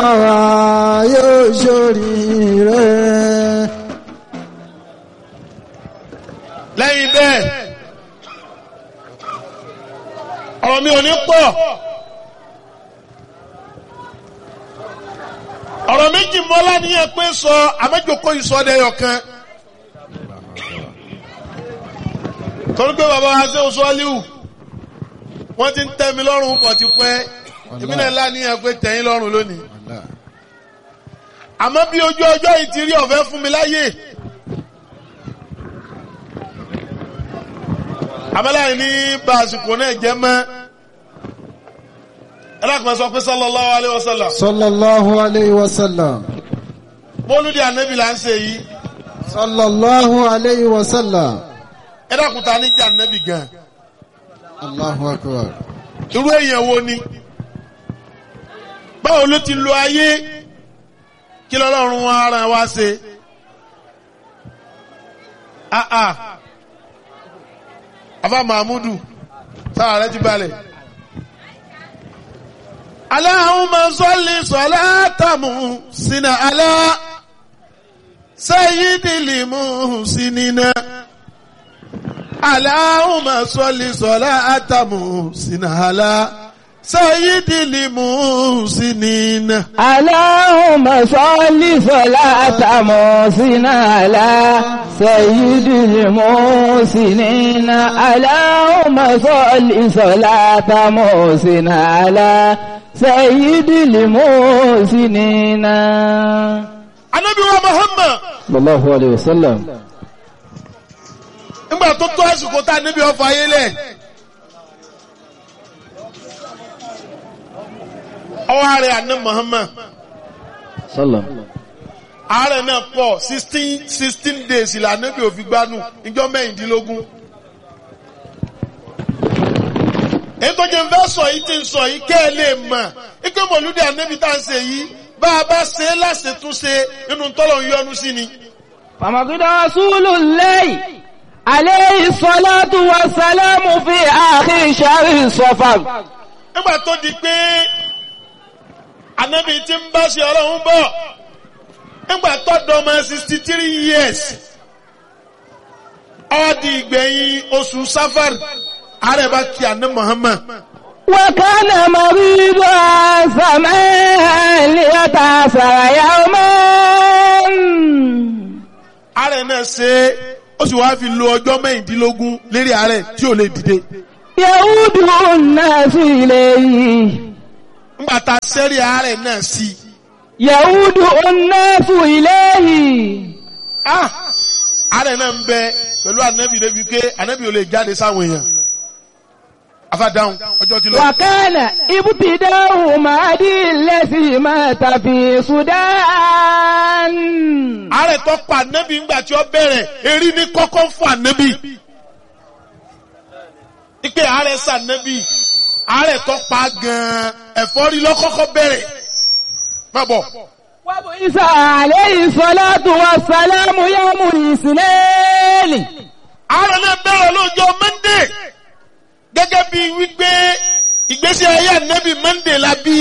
wa yóò ṣoríire. lẹ́yìn bẹ́ẹ̀ ọ̀rọ̀ mi ò ní pọ̀ ọ̀rọ̀ méjì mọ́lá níyẹn pé sọ àmẹ́jọkọ́ ìsọdẹ̀yọ̀ kan torí pé bàbá wa ṣe oṣù aliu wọ́n ti ń tẹ́ mi lọ́rùn pọ̀ ti pẹ́ ìpínlẹ̀ ńlá níyẹn pé tẹ̀yìn lọ́rùn lónìí àmọ́ bí ojú ọjọ́ yìí ti rí ọ̀fẹ́ fún mi láyè. àmàláyé ní bá àsìkò náà jẹ́ mọ́ ẹlẹ́kùnrin sọ pé sallallahu alayhi wa sallam sallallahu alayhi wa sallam. mọ́lúdì ànábì là ń ṣe yìí sallallahu alayhi wa sallam. ẹlẹ́kùnrin ta ní jẹ́ ànábì gan allahu akbar. irú èèyàn wo ni báwo ló ti lo ayé kí lọ́lọ́run wa ara wa ṣe ah ah afa mahmudu sára rẹ ti balẹ̀. Allahumma salli salatamu sina ala sayyidil muhsinina. Allahumma salli salatamu sina ala sayyidil muhsinina. اللهم صل صلاة محسن على سيد المحسنين اللهم صل صلاة محسن على سيد المحسنين Ànábì wa Muhammad صلى الله عليه وسلم nígbà tó tó àsìkò tá a níbi ọfọ ayé lẹ̀. ọwọ́ ààrẹ àná Muhammad صلى ààrẹ náà pọ̀ sixteen sixteen days ìlà níbi òfin gbanú ìjọ mẹ́rìndínlógún. èyí tó jẹ́ fẹ́ sọ yìí ti ń sọ yìí kẹ́ ẹ lè mọ̀ ike mọ̀lúdì ànábì tá à ń ṣe yìí bá a bá ṣe é láṣetúnṣe nínú tọ́lọ̀ ń yọnu sí ni. فمقد رسول الله عليه الصلاة والسلام في آخر شهر صفر nígbà tó di pé ànábì ti ń bá ṣe ọlọ́run bọ̀ nígbà tó dọ́mọ sixty three years ó di ìgbẹ̀yìn oṣù safar ààrẹ bá kí àná Muhammad. وكان مريضا سماء ليتأثر يوما ààrẹ náà ṣe é ó sì wáá fi lo ọjọ́ mẹ́rìndínlógún lérí ààrẹ tí ò lè dìde. يعود الناس إليه nígbà tá a sẹ́rí ààrẹ náà sí i. يعود الناس إليه ah ààrẹ náà ń bẹ pẹ̀lú ànábì débi pé ànábì ò lè jáde sáwọn èèyàn. afádáhùn ọjọ́ ti lọ. وكان ابتداء مهدي الذي مات في السودان ààrẹ tó pa ànábì ńgbà tí ó bẹ̀rẹ̀ erí ní kọ́kọ́ fún ànábì. ipe ààrẹ sànábì ààrẹ tó pa gan-an ẹ̀fọ́rí lọ́kọ́kọ́ bẹ̀rẹ̀. má bọ̀. وبعث عليه الصلاة والسلام يوم الاثنين ààrẹ náà bẹ̀rẹ̀ lọ́jọ́ mọ́ndé gẹ́gẹ́ bí wípé ìgbésí ayé ànábì mọ́ndé la bí.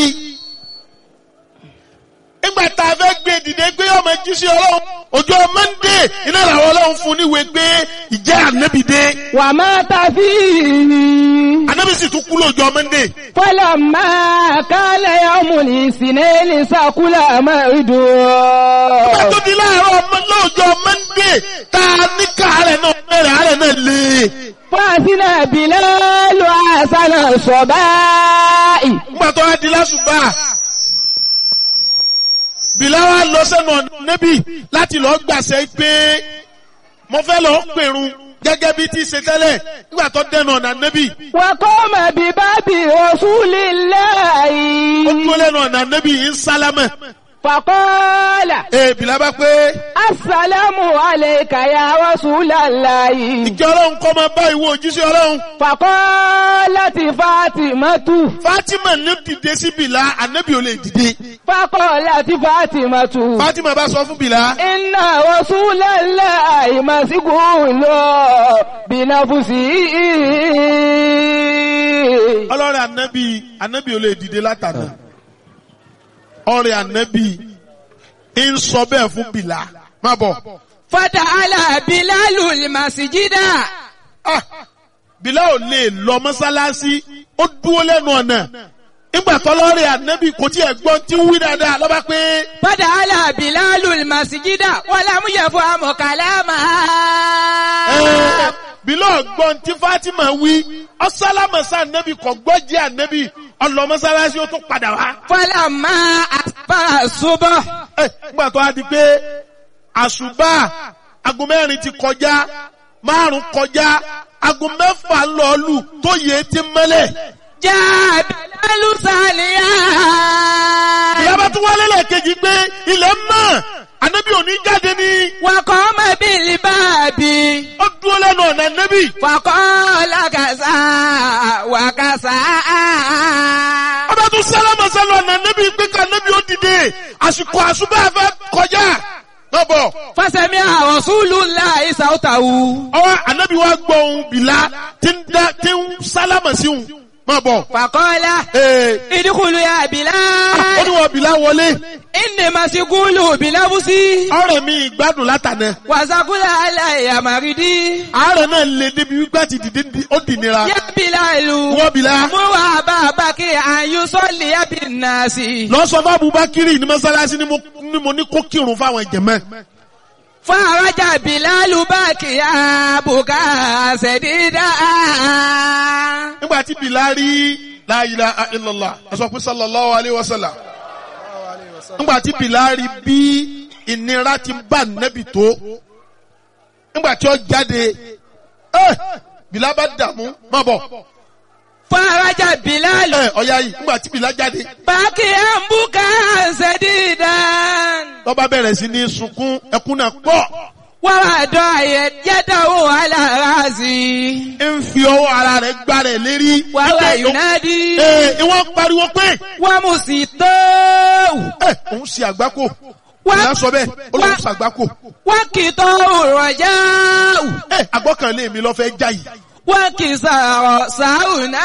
nígbà tá a fẹ́ gbé dìde gbé ọmọ jíṣẹ́ ọlọ́run ọjọ́ mọ́ndé iná làwọn ọlọ́run fún níwèé gbé ìjẹ́ ànábì dé. ومات فيه ànábì sì tún kú lọ́jọ́ mọ́ndé. فلما كان يوم الاثنين سكل nígbà مرده tó di láàárọ̀ ọmọ lọ́jọ́ mọ́ndé tá a ní káàárẹ̀ náà bẹ̀rẹ̀ àárẹ̀ náà lé. فأثنى بلال حسن الصباء nígbà tó wá di lásùbà bìláwà lọ sẹ́nu ọ̀nà níbí láti lọ gbàṣẹ pé mo fẹ́ lọ pèrun gẹ́gẹ́ bí ti ṣe tẹ́lẹ̀ nígbà tó dẹnu ọ̀nà níbí وقام بباب رسول ó الله dúró lẹ́nu ọ̀nà níbí ń sálámẹ̀ فقال ee bìlá bá pé السلام عليك يا رسول الله ìjọ ọlọ́run kọ́ máa bá ìwọ òjíṣẹ́ ọlọ́run فقالت فاطمة Fatima ní dìde sí bìlá ànábì ò lè dìde فقالت فاطمة Fatima bá sọ fún bìlá إن رسول الله مسجون بنفسه ọlọ́run ànábì ànábì ò lè dìde látàná ọrẹ ànábì ń sọ bẹ́ẹ̀ fún bìlà má bọ̀. Fada'ala Bilalu al-masjida. Ah, bìlà ò lè lọ mọ́sálásí ó dúró lẹ́nu ọ̀nà nígbà tọ́lọ́rẹ̀ ànábì kò tí ẹ̀ gbọ́n tí ń wí dáadáa lọ́ba pé Fada'ala Bilalu al-masjida wa lam yafhamu kalamaha. ẹ̀, bìlà ọ̀gbọ́n tí Fatima wí ọ̀sálámọ̀sá ànábì kò gbọ́ jẹ́ ànábì ọlọ mọ́sálásí ó tún padà wá. Falamma asbara subh. Ẹ̀, nígbà tó a di pé àṣùbà aago mẹ́rin ti kọjá márùn kọjá aago mẹ́fà ń lọ lù tó yẹ ti mẹ́lẹ̀. Jaa Bilalu saliya. ìyábá tún wálé lẹ́ẹ̀kejì pé ilẹ̀ mọ́ ànábì òní jáde ní Wa qama bil babi. ó dúró lẹ́nu ọ̀nà ànábì. Faqala kaza wa kaza. ọba tún sálámà sálọ ọ̀nà ànábì pé ká ànábì ó dìde àsìkò àṣùbà fẹ́ kọjá. lọ́bọ̀ Fasami'a Rasulullahi sawtahu. ọwọ́ ànábì wa gbọ́ ohun bìlá tí ń dá tí ń sálámà sí òun. má bọ̀. Faqala ee idkhulu ya ó Bilal. ní wọn bìlá wọlé. Inni masigulu bilabusi. ọ̀rẹ́ mi ìgbádùn látànà. Wàsàkúlà aláìyá màrídì. àárẹ̀ náà lè débi wípé àti dìde ní- ó dì nira. Yá Bilalu. wọ́n bìlá. Mú wà bàbá kí àyù sọ́ọ̀lì yá bí nàásì. lọ sọ fún Abubakiri ní mọ́sálásí ni mo ní mo ní kó kírun fáwọn ìjẹ̀mẹ́. Fún àrájà Bilalu bá kí àbùkà ṣẹ̀dídà. nígbà tí bìlá rí la ilaha illallah ẹ sọ pé sallallahu alayhi wa sallam. nígbà tí bìlá rí bí ìnira ti bá nẹ́bì tó. nígbà tí ó jáde ẹ bìlá bá dààmú má bọ̀. Fún àrájà Bilalu. ẹ ọ̀ya yìí nígbà tí bìlá jáde. Bá kí àbùkà ṣẹ̀dídà. lọ́ba bẹ̀rẹ̀ sí ní sunkún ẹkún náà pọ̀. Wọ́n wà dọ̀ àyẹ̀ yẹ́dọ̀wò alára sí i. ń fi ọwọ́ ara rẹ̀ gbá rẹ̀ lérí. Wà wà Wípé Yunadi. Ee, ìwọ́n pariwo pé Wọ́n mú sí tó. ẹ òun ṣe àgbákò. Wá- Ìyá sọ bẹ́ẹ̀, ó lóun wá- ṣe àgbákò. Wọ́n kì í tọ́ òrọ̀já. Ẹ àgbọ́kànlé mi lọ fẹ́ já yìí. Wọ́n kì í sọ̀rọ̀ sáùnà.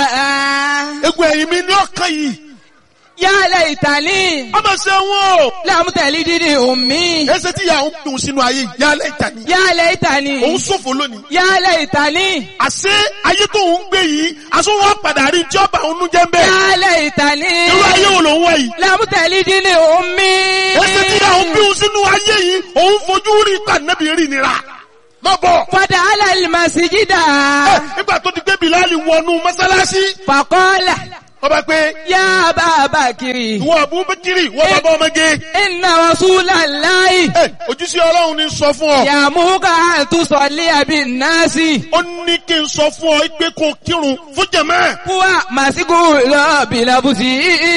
Egun ẹ̀yìn mi ní ọ̀kan yìí. Yálẹ̀ ìtàlí. Ọmọ ṣe wọ́n o. Lámùtẹ̀lí dídì òmí. Ẹsẹ̀ tí ìyá òun dùn sínú ayé yìí, yálẹ̀ ìtàní. Yálẹ̀ ìtàlí. Òun ṣòfò lónìí. Yálẹ̀ ìtàlí. Àṣé ayé tó ń gbé yìí, aṣọ wọn padà rí tí ọba òun jẹ́ ń bẹ́ẹ̀. Yálẹ̀ ìtàlí. Irú ayé wo lòun wá yìí? Lámùtẹ̀lí dídì òmí. Ẹsẹ̀ tí ìyá òun bí òun sínú ayé yìí, òun fojú rí ìpànẹ́bì rí nira. Má bọ̀. Fọdà alẹ́ màsíjídà. Ẹ, Nígbà tó ti gbé Bìláàlì wọnú mọ́sálásí, Fàkọ́lá. ọba pé Yá bàbá kiri. ìwọ Abubakiri, ìwọ bàbá ọmọge. Inna Rasulallahi. Ẹ, Ojúṣe Ọlọ́run ní sọ fún ọ. Yàmúkà àtúnṣọ̀lé àbí nàásì. Ó ní kí n sọ fún ọ pé kó kírun fún jẹ̀mẹ́. Wà màsíkù lọ bìlàbùsì.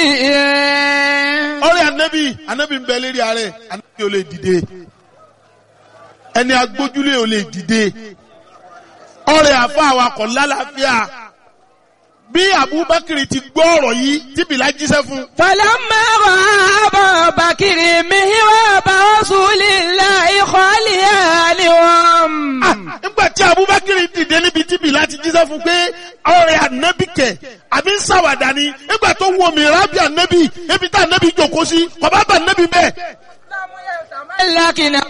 Ọ̀rẹ́ Ànábì, Ànábì ń bẹ lérí ààrẹ, Ànábì ò lè dìde. Ẹni agbójúlé ò lè dìde. Ọ̀rẹ́ àfa awakọ̀ lálàáfíà. Bí Abubakiri ti gbọ́ ọ̀rọ̀ yìí, tí Bìlá jíṣẹ́ fún. Fàlámà wà bọ̀ bàkìrì mi wà bá Rasulillahi khaliyan ni wọ́n. Ah, Nígbà tí Abubakiri dìde níbi tí Bìlá ti jíṣẹ́ fún pé ọ̀rẹ́ Ànábì kẹ̀, àbí ń ṣàwàdà ni. Nígbà tó wo mìíràn bí Ànábì, ebi tá Ànábì jòkó sí, kò bá bà Ànábì bẹ́ẹ̀. Lákìnà.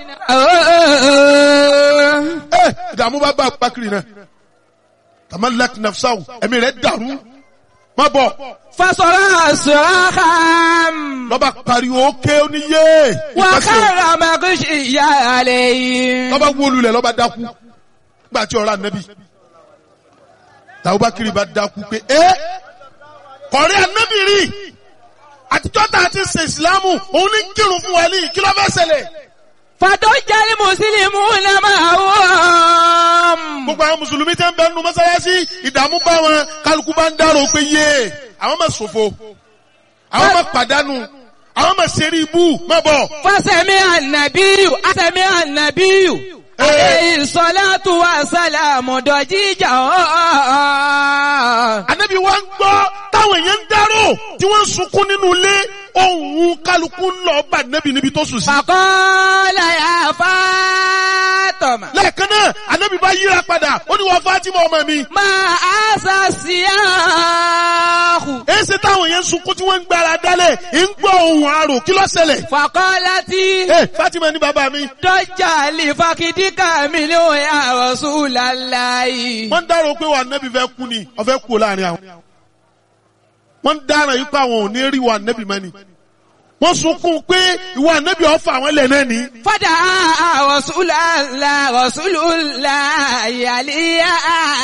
ẹ ìdààmú bá bá Abubakar náà tamalak nafsahu ẹ̀mí rẹ̀ dàrú má bọ̀ Fasọ̀rọ̀ sọ̀rọ̀ kàm. lọ́ba pariwo ké oníyé Wà ìpàṣẹ kára màkúṣì ìyá àlẹ́ yìí. lọ́ba wólulẹ̀ lọ́ba dákú nígbà tí ọ̀rọ̀ ànábì Abubakar bá dákú pé ẹ kọ̀rí ànábì rí àtijọ́ tá a ti ṣe ìsìlámù òun ní kírun fún wa ní kí ló fẹ́ ṣẹlẹ̀ Fàtọ́ jálí Mùsùlùmí náà máa wọ́n. gbogbo àwọn mùsùlùmí tẹ́ ń bẹ nínú mọ́sálásí ìdààmú bá wọn kálukú bá ń dárò pé yé àwọn máa ṣòfò àwọn máa pàdánù àwọn máa ṣeré ibú má bọ̀. Fásẹ̀mí ànàbíyù, àsẹ̀mí ànàbíyù. Eh. Àlẹ́ ìsọ̀látù wa sálàmù dọ̀jíjà ọ̀ọ́. Ànábì wa ń gbọ́ táwọn èèyàn ń dárò tí wọ́n ń sunkún nínú ilé ohun kálukú ń lọ bá ànábì níbi tó sùn sí. Fàkọ́lá yà Fátọ̀mà. lẹ́ẹ̀kan náà anabi bá yíra padà ó ní wọ́n Fatima ọmọ mi. Máa àṣà sí àhù. èsì táwọn yẹn ń sunkún tí wọ́n ń gbára dálẹ̀ ń gbọ́ ohun àrò kí ló ṣẹlẹ̀. Fàkọ́lá tí ee Fatima ní bàbá mi. dọ́jà lè fakidíkà mi ní òun ya Rasulullahi. wọ́n ń dárò pé wà nẹ́bí fẹ́ kú ni ọ̀fẹ́ kú láàrin àwọn. wọ́n ń dárò yìí pé àwọn ò ní rí wà nẹ́bí mẹ́ni. wọ́n sunkún pé ìwà nẹ́bí ọ̀fà àwọn ilẹ̀ náà ní. Fada Rasulullah Rasulullah yàlíyà.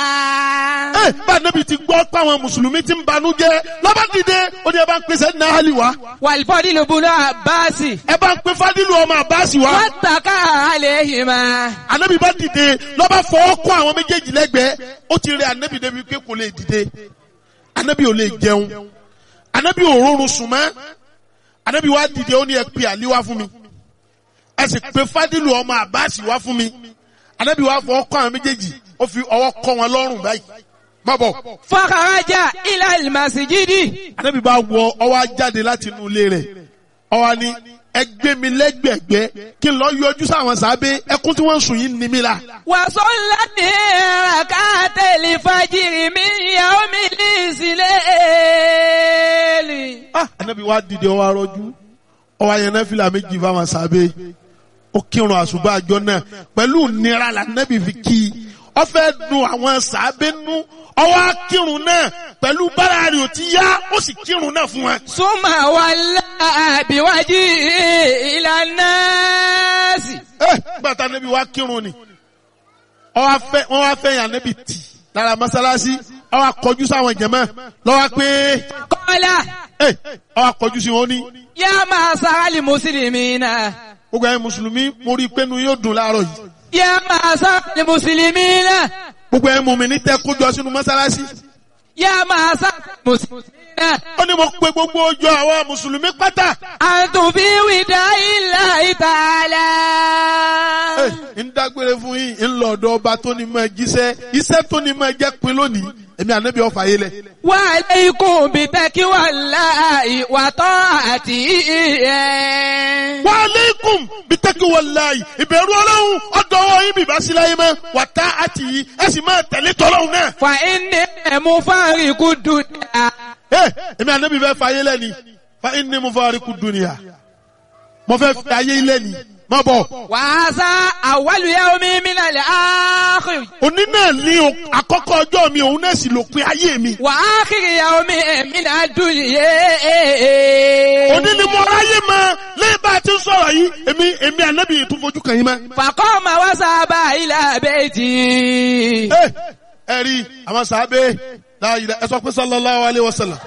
ẹ bá nẹ́bí ti gbọ́ pé àwọn mùsùlùmí ti ń banú jẹ́ lọ́ba dìde ó ní ẹ bá ń pèsè ní ahali wa Wàlfọ́dí ló bunú Àbáàsì. ẹ bá ń pe fadilu ọmọ abasi wa. Wọ́n tàkà àlẹ́ máa. anabi bá dìde lọ́ba fọwọ́ kọ́ àwọn méjèèjì lẹ́gbẹ̀ẹ́ ó ti rẹ anabi débi pé kò lè dìde anabi ò lè jẹun anabi ò rọrùn sùn mọ́ anabi wá dìde ó ní ẹ pe àlí wá fún mi ẹ sì pe fadilu ọmọ abasi wá fún mi anabi wá fọwọ́ kọ́ àwọn méjèèjì ó fi ọwọ́ kọ́ wọn lọ́rùn báyìí má bọ̀ Fọ́kàrájà ilẹ̀ ìmàsìjídì. anabi bá wọ ọwọ́ jáde láti inú ilé rẹ̀ ọwọ́ ni ẹ gbé mi lẹ́gbẹ̀gbẹ́ kí n lọ yọjú sáwọn sábẹ́ ẹkún tí wọ́n ń sùn yìí ní mi la. Wàsó ńlá ní ràkátẹ̀lì fàjìrì mi ìyàwó mi ní ìsìlẹ̀ẹ̀lì. ah anabi wa dìde ọwọ arọjú ọwọ ayẹnẹ fìlà méjì fáwọn sábẹ́ ó kírun àṣùbà àjọ náà pẹ̀lú nira la anabi fi kí i ó fẹ́ dùn àwọn sábẹ́ nú ọwọ akírun náà pẹ̀lú bára rẹ̀ ò ti yá ó sì kírun náà fún wa. Súnmà wà láàbíwájú ìlànà sí. ẹ gbàtà anabi wa kírun ni ọwọ afẹ wọn wá fẹ́ yàn anabi tì lára mọ́sálásí ọwọ akọjú sáwọn jẹmọ lọ́wọ́ pé Kọ́lá ẹ ọwọ akọjú sí wọn ní. yá máa sáálì mùsùlùmí náà. gbogbo ẹ̀yin mùsùlùmí mo rí i pé nu yóò dùn láàárọ̀ yìí. Yá máa sáálì mùsùlùmí náà. gbogbo ẹ̀yin mùmínì tẹ́ kójọ sínú mọ́sálásí. Yá máa sáálì mùsùlùmí náà. ó ní mo pe gbogbo ọjọ́ àwọn mùsùlùmí pátá. Àtùnfí wìdá ilà ìtàlá. Ẹ, ń dágbére fún yín ń lọ ọ̀dọ̀ ọba tó ní máa jíṣẹ́ iṣẹ́ tó ní máa jẹ́ pin lónìí èmi ànábì ọ̀fà yé lẹ̀. Wà alaykum bí tẹ́kí wà láàyè wà tọ́ àti ìyẹn. wa aleikum bitaki walayi ìbẹ̀rù ọlọ́run ọ̀dọ̀ ọwọ́ yín bìbá sí láyé mọ́ wà tá àti yìí ẹ sì máa tẹ̀lé tọ́lọ́run náà. Fà inni ẹ̀mú fáríkù dùdà. Ẹ, èmi ànábì fẹ́ fa ayé lẹ́ni fa inni mufariqu dunya mo fẹ́ fi ayé lẹ́ni má bọ̀. Wà á sá awwalu yawmi minal akhir. òní náà ní o- àkọ́kọ́ ọjọ́ mi òun náà sì lópin ayé mi. Wà akhir yawmi minad dunya. òní ni mo ráyè mọ lẹ́yìn bá a ti ń sọ̀rọ̀ yìí èmi èmi ànábì yìí tún fojú kàn yín mọ́. Faqama wa saba ila bayti. ẹ ẹ rí àwọn sàábé láàyè ẹ sọ pé sallallahu alayhi wa sallam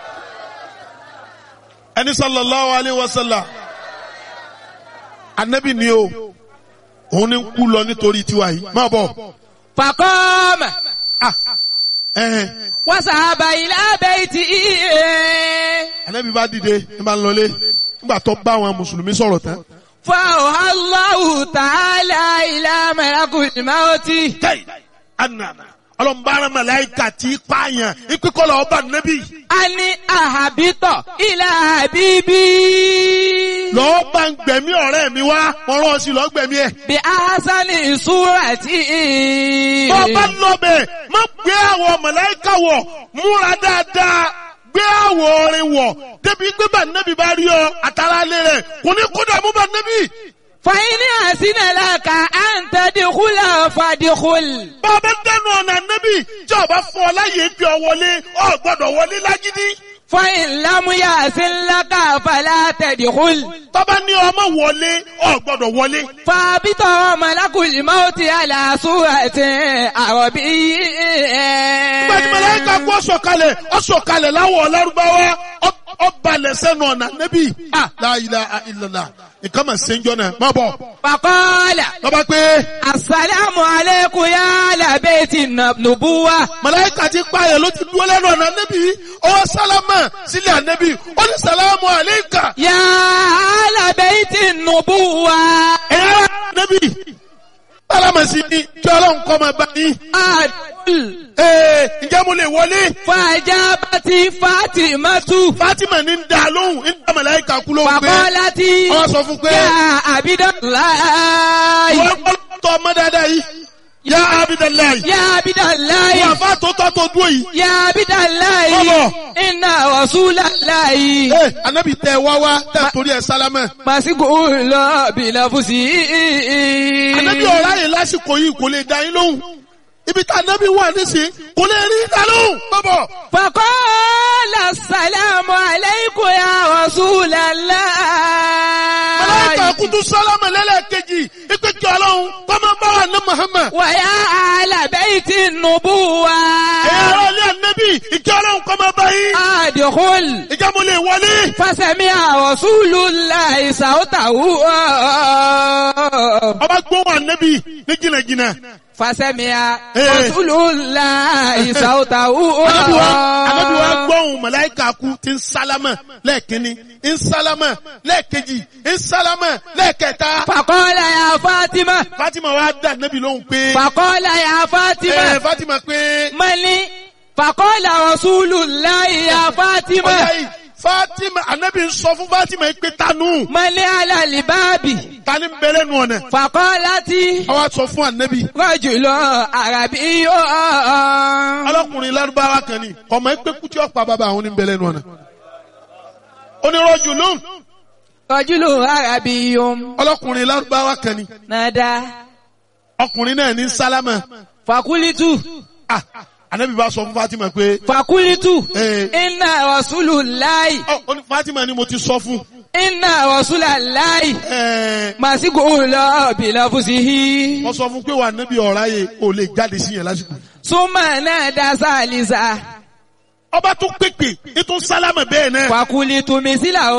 ẹni sallallahu alayhi wa sallam ànábì ni o òun ni ń kú lọ nítorí tiwa yìí má bọ̀ Faqama ah ẹ̀hẹ̀n wa saba ila bayti. ànábì bá dìde ní bá ń lọlé nígbà tó bá àwọn mùsùlùmí sọ̀rọ̀ tán. فأوحى الله تعالى إلى ملك الموت tẹ́yì ànànà ọlọ́mbàrán màláìkà tí pààyàn ìpínkọ́lọ̀ ọba nẹ́bí أن أهبط إلى حبيبي lọ́ọ́ bá ń gbẹ̀mí ọ̀rẹ́ mi wá wọ́n rán ọ sí lọ́ọ́ gbẹ̀mí ẹ̀. بأحسن صورة tó bá lọ́bẹ̀ má gbé àwọ̀ màláìkà wọ̀ múra dáadáa gbé àwọ̀ orin wọ̀ débi pé bá nẹ́bí bá rí ọ àtàrà lé rẹ̀ kò ní kó dààmú bá nẹ́bí. فإن أحسن لك أن تدخل فادخل bàbá dẹnu ọ̀nà nẹ́bí tí ọba fún ọ láyé bí ọ wọlé ọ gbọ́dọ̀ wọlé lágídí. فإن لم يحسن لك فلا تدخل tọ́ba ní ọmọ wọlé ọ gbọ́dọ̀ wọlé. فابط ملك الموت على صورة عربي Gbẹ̀dì mẹlẹ́ka kú ọ̀sọ̀kalẹ̀ ọ̀sọ̀kalẹ̀ láwọ̀ lárúbáwá ọbalẹ̀ sẹ́nu ọ̀nà nẹ́bí. La ilaha illallah nǹkan mà ṣe ń jọ náà má bọ̀. فقال Lọ́ba pé Assalamu alaikum ya ala baiti nubuwa. mẹlẹ́ka ti pààyàn ló ti dúró lẹ́nu ọ̀nà nẹ́bí. Ọwọ́ sálámà sílẹ̀ ànẹ́bí. Ó ní sàlámù àléékà. Ya ala baiti nubuwa. Ẹ̀yà nẹ́bí. Sálámà sí ni kí ọlọ́run kọ́ máa bá yín. Adul. Ee ǹjẹ́ mo lè wọlé? Fajabati Fatimatu. Fátímà ní ń da lóhùn ń da mẹlẹ́ka kú lóhùn pé. Fakolati. Wọ́n sọ fún pé. Ya Abidalayi. Wọ́n tọ́ ọmọ dáadáa yìí yá abidalayi يا عبد الله wọ́n àfa tó tọ́ tó dúró yìí. يا عبد الله Bọ́bọ̀. إن رسول الله ee anabi tẹ wá wá tẹ torí ẹ sálámẹ. مسجون بلفظه anabi ọ̀rá yìí lásìkò yìí kò lè dá yín lóhùn ibi tá anabi wà nísìnyí kò lè rí dá lóhùn. bọ́bọ̀ فقال السلام عليكم يا رسول الله mọlẹ́kà kutu sálámẹ lẹ́lẹ́kejì ipe kí ọlọ́run kọ́mọ bá wà ní Muhammad. ويا أهل بيت النبوة ẹ̀yà ara ilé anabi ìkí ọlọ́run kọ́mọ bá yín. أدخل ìjà mo lè wọlé. فسمع رسول الله صوته ọba gbóhùn anabi ní jìnnàjìnnà. فسمع إيه. رسول الله صوته anabi wa anabi wa gbóhùn mọlẹ́kà kú ti ń sálámẹ lẹ́ẹ̀kínní ń sálámẹ lẹ́ẹ̀kejì ń sálámẹ lẹ́ẹ̀kẹta. فقال يا فاطمة Fatima wa dá anabi lóhùn pé. فقال يا ẹ فاطمة Fatima pé. ملي فقال رسول الله يا ọjà فاطمة yìí Fatima anabi ń sọ fún Fatima yìí pé tanu ملي على الباب tani ń bẹ̀rẹ̀ nù ọ̀nà. فقالت àwa sọ fún anabi. رجل عربي ọlọ́kùnrin lárúbáwá kan ni ọmọ ẹgbẹ́ kútí ọ̀pá bàbá àwọn oníbẹ̀rẹ̀ nù ọ̀nà. onírọ̀jù lóhùn رجل عربي ọlọ́kùnrin lárúbáwá kan ni نادى ọkùnrin náà ní sálámà. فقلت ah anabi bá sọ fún Fatima pé. فقلت Eh. إن رسول الله ọ ó ní Fatima ni mo ti sọ fún. إن رسول الله ẹ مسجون بلفظه wọ́n sọ fún pé wà anabi ọ̀rá yẹ ò lè jáde sí yẹn lásìkò. ثم نادى ثالثا ọba tún pèpè ètò sálámà bẹ́ẹ̀ náà. فقلت مثله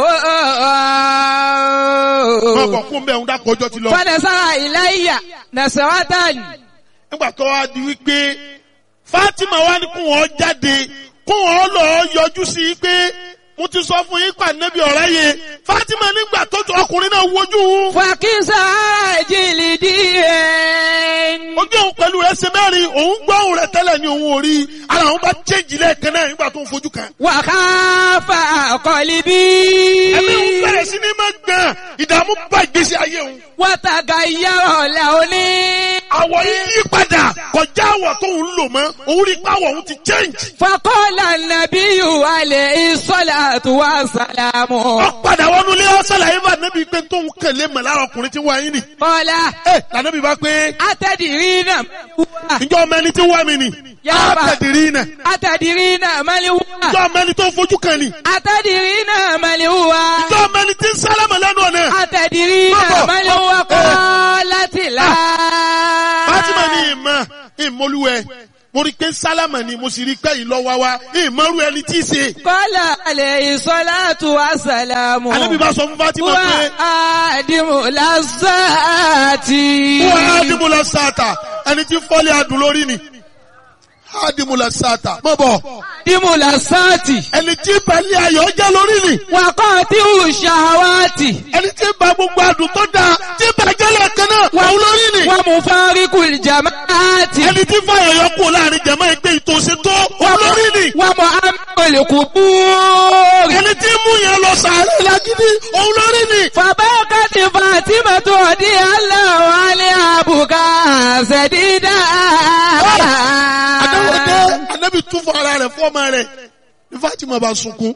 wọn kọ fún bẹ́ẹ̀ ń dákọ̀ ọjọ́ ti lọ. فنسى إلي نسوة nígbà tó wá di wípé Fatima wá ní kó wọn jáde kó wọn lọ yọjú sí i pé mo ti sọ fún yín pa nẹ́bí ọ̀rẹ́ yẹ Fatima nígbà tó tó ọkùnrin náà wojú òun فكسى جلدي ojú òun pẹ̀lú rẹ̀ ṣe mẹ́rin òun gbọ́ òun rẹ̀ tẹ́lẹ̀ ní òun ò rí ara òun bá chéjì lẹ́ẹ̀kan náà nígbà tó ń fojú kan. وخاف قلبي ẹ̀mí òun bẹ̀rẹ̀ sí ní máa gbọ̀n ìdààmú bá ìgbésí ayé òun. وتغير لوني àwọ̀ yìí yí padà kọjá àwọ̀ tó ń lò mọ́ òun rí pàwọ̀ òun ti change. فقال النبي عليه الصلاة والسلام wọ́n padà wọnú ilé ọ̀sálàyé bá nẹ́bí pé tó ń kẹ̀lé mọ̀ lára ọkùnrin tí wọ́n ayé nì. قال ẹ lànàbí bá pé أتدرين من هو ǹjọ́ ọmọ ẹni tí ń wá mi nì. Yá bá. àtẹ̀dìrí nà. أتدرين من هو ǹjọ́ ọmọ ẹni tó ń fojú kan nì. أتدرين من هو ǹjọ́ ọmọ ẹni tí ń sálámà lẹ́nu ọ̀nà. أتدرين Bọ́bọ̀. من هو Eh. قالت لا Fátímà ní ìmọ̀ ìmọ̀lúwẹ̀ mo rí pé sálámà ni mo sì rí pé ìlọ́wà wa ìmọ̀rú ẹni tí í ṣe. قال عليه الصلاة والسلام Ànábì bá sọ fún Fátímà هو pé آدم لذات wọ́n ádìmúlẹ̀ sáàtà ẹni tí fọ́lé adùn lórí ni. Ádìmúlẹ̀ sáàtà mọ̀ bọ̀ آدم لذات ẹni tí pẹ̀lú ayọ̀ jẹ́ lórí ni. وقاطع الشهوات ẹni tí ba gbogbo adùn tó dáa tí bàjẹ́ lẹ́ẹ̀kan náà wà lórí ni. ومفارق الجماعات ẹni tí fàyọ̀ yọ kú láàrin jẹ̀mọ́ ẹgbẹ́ ìtòsí tó olórí ni. ومؤمن القبور ẹni tí mú yẹn lọ sàárẹ̀ lágídí òun lórí ni. فبكت فاطمة رضي الله عنها بكاء سديدا Adáwọ̀dé Anábì tún fún ara rẹ̀ fọ́mọ rẹ̀ ní Fátímà bá sunkún.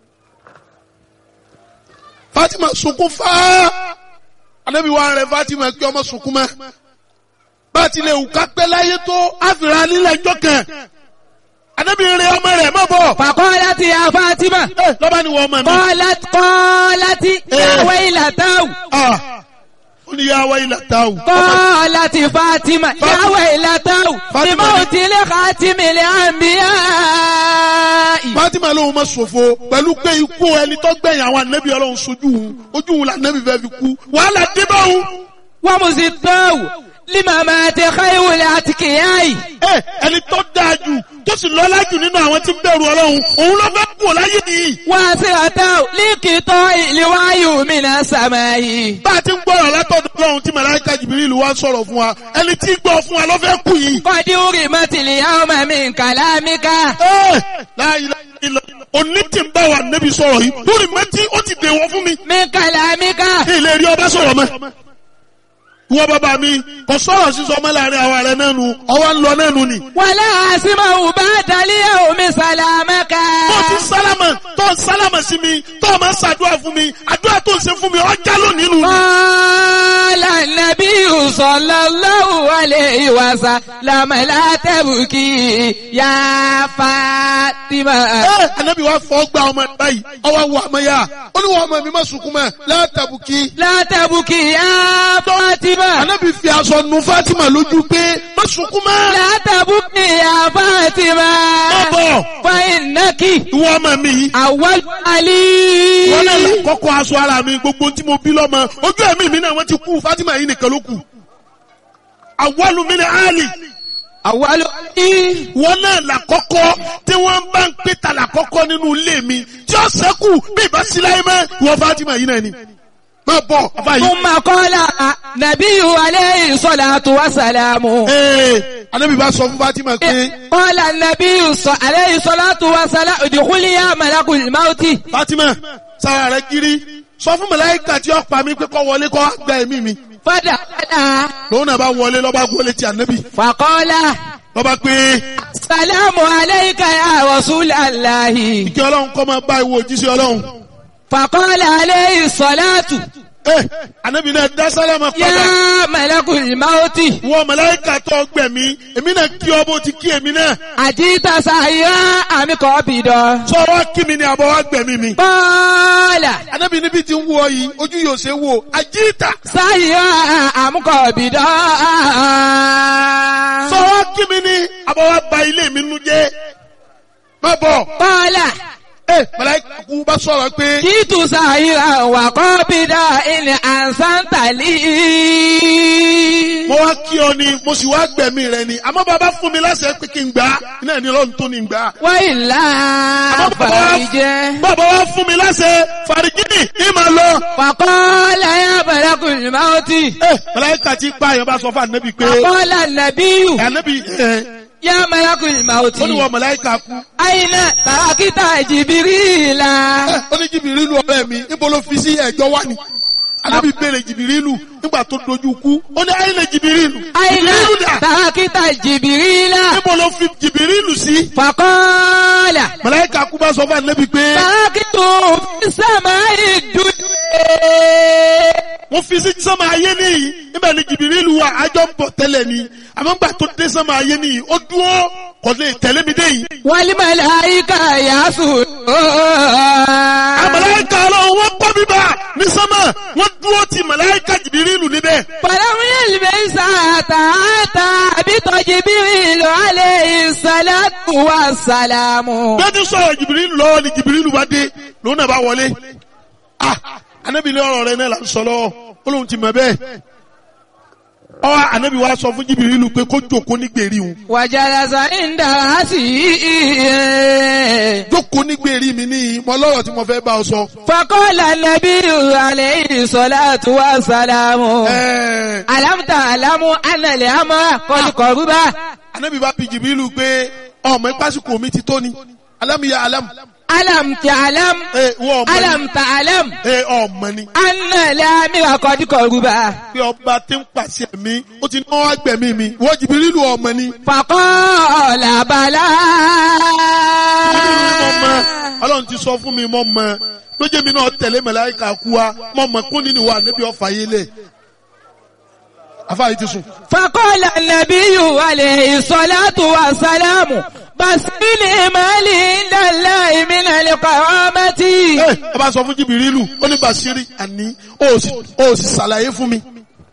Fátímà sunkún fáá. Anábì wá rẹ̀ Fátímà kí ọmọ sunkún mọ́. Bá a ti lè wù ká pẹ́ láyé tó àfìrà nílẹ̀ ẹjọ́ kan. Anábì rẹ̀ ọmọ rẹ̀ mọ́ bọ̀. فقالت يا فاطمة Ẹ lọ́ba ni wọ́n ọmọ mi. قالت قالت يا إيه. ويلته Ah, Ó ní yá wáyé làtà o. قالت فاطمة يا فاطمة. ويلته فاطمة. لموت لخاتم الأنبياء Fátímà lóhun máa ṣòfò pẹ̀lú pé ikú ẹni tó gbẹ̀yìn àwọn ànábì ọlọ́run sojú òun ojú òun làǹnábì fẹ́ fi kú wàhálà dé bá òun. ومزدته لممات خير الأتقياء Ẹ ẹni tó dáa jù tó sì lọ́lá jù nínú àwọn tí ń bẹ̀rù ọlọ́run òun ló fẹ́ kú láyé nìyí. واسرته لقطاع الوعي من السماء Bá a ti ń gbọ́rọ̀ látọ̀dọ̀ ọlọ́run tí Màláíkà Jìbìrìlù wá ń sọ̀rọ̀ fún wa ẹni tí ń gbọ́ fún wa ló fẹ́ kú yìí. قد أرمت اليوم من كلامك Ẹ láyé ilẹ̀ òní tí ń bá wa nẹ́bi sọ̀rọ̀ yìí lórí mẹ́tí ó ti dèwọ̀ fún mi. من كلامك Ilé rí ọba sọ̀rọ̀ mọ́. ìwọ bàbá mi kò sọ̀rọ̀ sísọ ọmọ láàrin àwa rẹ náà nu ọwọ́ ń lọ náà nu ni. ولا أسمع بعد اليوم سلامك tó ti sálámà tó ń sálámà sí mi tó o máa ń ṣàdúrà fún mi àdúrà tó ń ṣe fún mi ọjà lónìí nù. قال النبي صلى الله عليه وسلم لا تبكي يا فاطمة ẹ anabi wa fọ gba ọmọ ẹ báyìí ọwọ́ wọ ọmọ yá ó ní wọn ọmọ mi má sunkún mọ́ látàbùkì. لا تبكي يا فاطمة anabi fi aṣọ nu Fatima lójú pé má sunkún mọ́. لا تبكي يا فاطمة má bọ̀ فإنك ìwọ ọmọ mi yìí. أول علي wọ́n náà lọ kọ́kọ́ aṣọ ara mi gbogbo tí mo bí lọ́mọ ojú ẹ̀mí mi náà wọ́n ti kú Fatima yìí nìkan ló kù. àwọlù mi ni Ali أول علي wọ́n náà là kọ́kọ́ tí wọ́n bá ń pè ta là kọ́kọ́ nínú ilé mi tí ó sẹ́kù bí ìbá sí láyé mọ́ ìwọ Fatima yìí náà ni. má bọ̀ bàbá yìí. ثم قال نبي عليه الصلاة والسلام ee anabi bá sọ fún Fatima pé قال النبي صلى عليه الصلاة والسلام ادخل يا ملك الموت Fatima sára rẹ kiri sọ fún màláíkà tí ó pa mí pé kó wọlé kó gba ẹ̀mí mi فدخل lòun náà bá wọlé lọ́ba wọlé ti anabi فقال lọ́ba pé السلام عليك يا رسول الله kí ọlọ́run kọ́ máa bá ìwọ òjíṣẹ́ ọlọ́run. فقال عليه الصلاة ẹ anabi náà dá sálámà padà يا ملك الموت wọ màláíkà tó gbẹ̀mí èmi náà kí ọ bó ti kí èmi náà أجيت سعيا أم قابضا sọ wá kí mi ni àbọ̀ wá gbẹ̀mí mi. قال anabi níbi tí ń wọ yìí ojú yóò ṣe wò àjíìtà سعيا أم قابضا sọ wá kí mi ni àbọ̀ wá ba ilé mi nu jẹ́ má bọ̀ قال ẹ màláíkà kú bá sọ̀rọ̀ pé جئت سعيا وقابضا إن أحسنت لي mo wá kí ọ ni mo sì wá gbẹ̀mí rẹ ni àmọ́ bàbá fún mi láṣẹ pé kí n gbà á iná ní lọ́run tó ní gbà á. وإلا àmọ́ bàbá wá- فرج bàbá wá fún mi láṣẹ fàrígìnì ní màá lọ. فقال يا ملك الموت ẹ màláíkà tí pa àyàn bá sọ fún ànábì pé فقال النبي ànábì ẹ يا ملك الموت ó ní wọ màláíkà kú. أين تركت جبريل ẹ ó ní jìbìrìlù ọ̀rẹ́ mi níbo ló fi sí ẹ̀jọ́ wá ni. ànábì béèrè jìbìrìlù nígbà tó dojú kú ó ní àyìnlẹ̀ jìbìrìlù. أين jìbìrìlù dà تركت جبريل níbo ló fi jìbìrìlù sí. فقال màláíkà kú bá sọ fún ànábì pé تركت في السماء الدنيا wọ́n fi sí sánmà ayé nìyí níbẹ̀ ni jìbìrìlù wà àjọ ń bọ̀ tẹ́lẹ̀ ni àmọ́ gbà tó dé sánmà ayé nìyí ó dúró kò lè tẹ̀lé mi dé yìí. والملائكة يسجدون àmàláìka ọlọ́run wọ́n kọ́ bíbá ní sánmà wọ́n dúró ti màláìka jìbìrìlù níbẹ̀. فلم يلبس حتى أتى بجبريل عليه الصلاة والسلام bí wọ́n ti sọ̀rọ̀ jìbìrìlù lọ́wọ́ ni jìbìrìlù bá dé lòun náà bá wọlé. ah anabi ní ọ̀rọ̀ rẹ náà là ń sọ lọ́wọ́ ó lóun ti mọ̀ bẹ́ẹ̀. ọ anabi wa sọ fún jìbìrìlù pé kó jókòó ní gbèrí òun. وجلس عند رأسه jókòó ní gbèrí mi ní mọ lọ́rọ̀ tí mo fẹ́ bá ọ sọ. فقال النبي عليه الصلاة والسلام ẹ̀ẹ́ ألم تعلم أن الأمر قد قرب anabi bá bi jìbìrìlù pé ọmọ ìpásíkò mi ti tó ni alámìyá alámù. ألم تعلم ẹ wọ́n ọmọ ni ألم تعلم ẹ ọmọ ni. أن الأمر قد قرب pé ọba tí ń pàṣẹ mi ó ti náwó agbẹ̀mí mi wọ́n jìbìrìlù ọmọ ni. فقال بلى Jìbìrìlù ni mo mọ ọlọ́run ti sọ fún mi mọ́ mọ lójé mi náà tẹ̀lé màláíkà kú wa mọ́ mọ kún nínú wa níbi ọ̀fà yé lẹ̀. afáyé ti sùn. فقال النبي عليه الصلاة والسلام بسني مالي عند الله من القوامة ẹ ẹ bá sọ fún jìbìrìlù ó ní Bàṣírí àní ó sì ó sì ṣàlàyé fún mi